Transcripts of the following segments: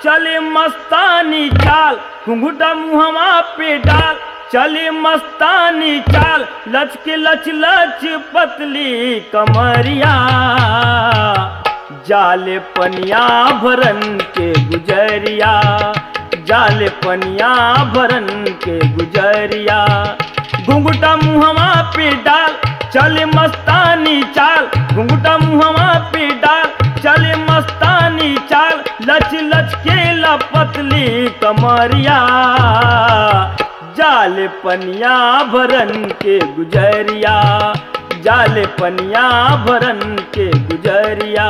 चले मस्तानी चाल घुंघुटा मुहवा पे डाल चले मस्तानी चाल लच के लच लच पतली कमरिया जाले पनिया भरन के गुजरिया जाले पनिया भरन के गुजरिया घुंघुटा मुहवा पे डाल चले मस्तानी चाल घुंघुटा मुहवा पे डाल चले मस्तानी चाल लच लच के पतली कमरिया जाल पनिया भरन के गुजरिया जाल पनिया भरन के गुजरिया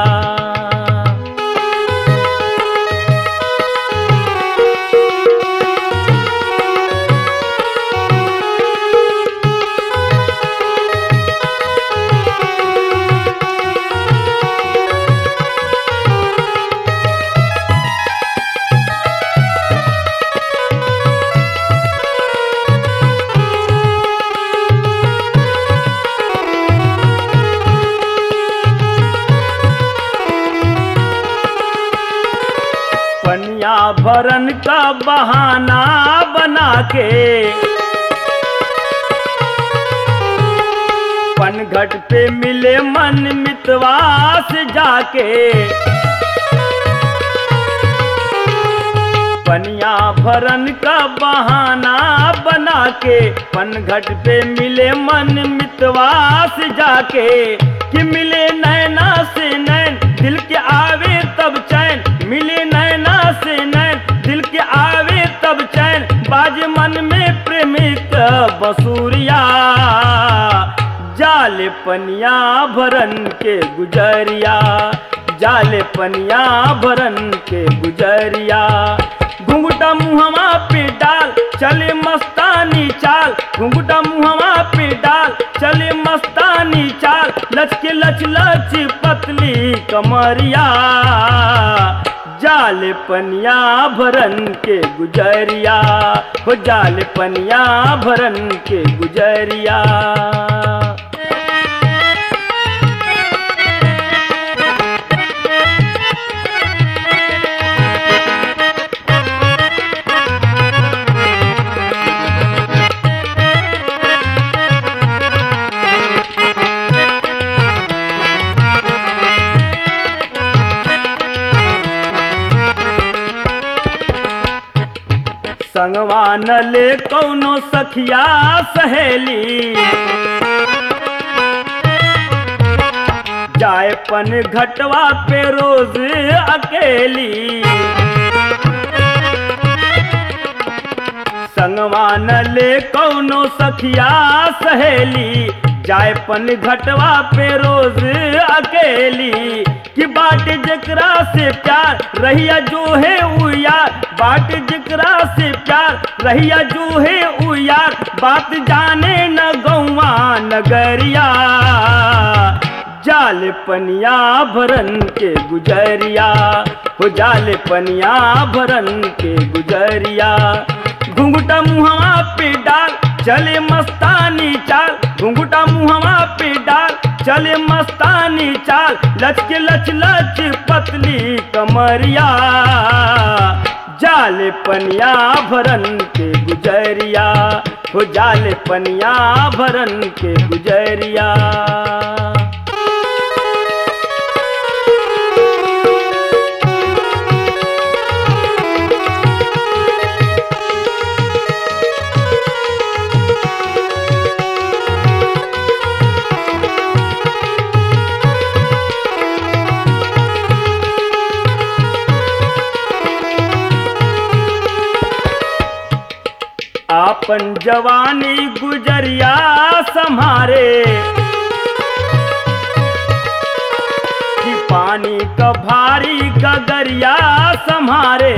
पनिया भरन का बहाना बना के पनघट पे मिले मन मितवास जाके पनिया भरन का बहाना बना के पनघट पे मिले मन मितवास जाके कि मिले नैना से नैन दिल के आवे तब चैन मिले नैना से नैन दिल के आवे तब चैन बाज मन में प्रेमिक बसूरिया जाल पनिया भरन के गुजरिया जाल पनिया भरन के गुजरिया घुंघटा मुहवा पे डाल चले मस्तानी चाल घुंघटा मुहवा पे डाल चले मस्तानी चाल लचके लच लच पतली कमरिया जाल पनिया भरन के गुजरिया हो जाल पनिया भरन के गुजरिया संगवा न ले कौनो सखिया सहेली जाए पन घटवा पे रोज अकेली संगवा न ले कौनो सखिया सहेली जाए पन घटवा पे रोज अकेली कि बाट जकरा से प्यार रहिया जो है उ यार बाट जकरा से प्यार रहिया जो है उ यार बात जाने न गौवा नगरिया जाल पनिया भरन के गुजरिया हो जाल पनिया भरन के गुजरिया घुंघटा मुहवा पे डाल चले मस्तानी चाल घुंघटा मुहवा पे डाल चले मस्तानी चाल लचके लच लच पतली कमरिया जाल पनिया भरन के गुजरिया हो जाल पनिया भरन के गुजरिया आपन जवानी गुजरिया संहारे कि पानी का भारी गगरिया संहारे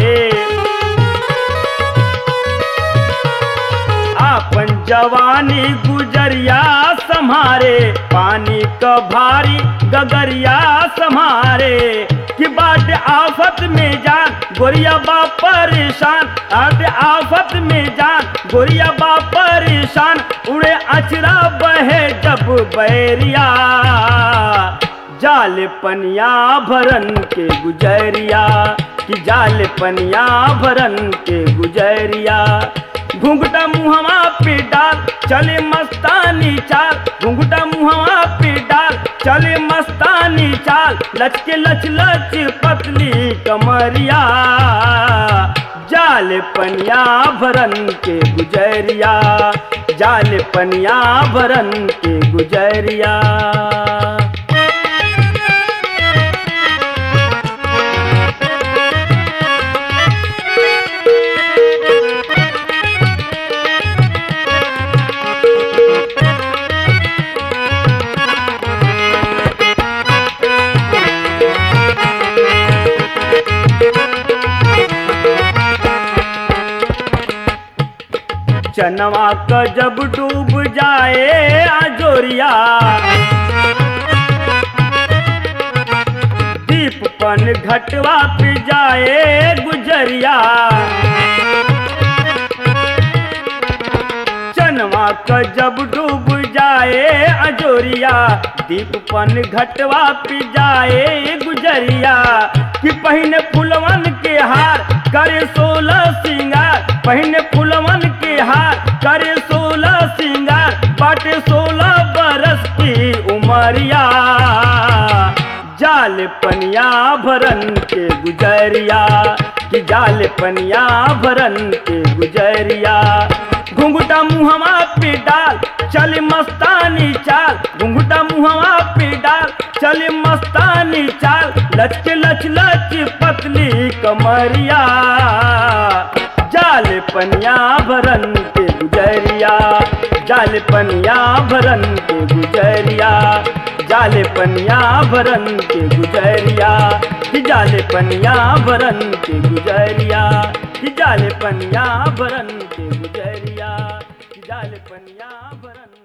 आपन जवानी गुजरिया संहारे पानी का भारी गगरिया संहारे कि बाट आफत में जान गोरिया बा परेशान बाट आफत में जान गोरिया बा परेशान उड़े अचरा बहे जब बैरिया जाल पनिया भरन के गुजरिया कि जाल पनिया भरन के गुजरिया घुंघटा मुहवा पे डाल चले मस्तानी चाल घुंघटा मुहवा पे डाल चले मस्तानी चाल लचके लच लच पतली कमरिया जाल पनिया भरन के गुजरिया जाल पनिया भरन के गुजरिया चनवा क जब डूब जाए आजोरिया दीप पन घटवा पे जाए गुजरिया चनवा क जब डूब जाए अजोरिया दीप पन घटवा पे जाए गुजरिया कि पहिने फुलवन के हार करे सोलह सिंगार पहिने फुलवन के हार करे सोलह सिंगार बाटे सोलह बरस की उमरिया जाल पनिया भरन के गुजरिया कि जाल पनिया भरन के गुजरिया घुंघटा मुहवा पे डाल चल मस्तानी चाल घुंघटा मुहवा पे डाल चल मस्तानी चाल लचके लच लच पतली कमरिया जाल पनिया भरन के गुजरिया जाल पनिया भरन के गुजरिया जाल पनिया भरन के गुजरिया कि जाल पनिया भरन के गुजरिया कि जाल पनिया भरन के गुजरिया कि जाल पनिया भरन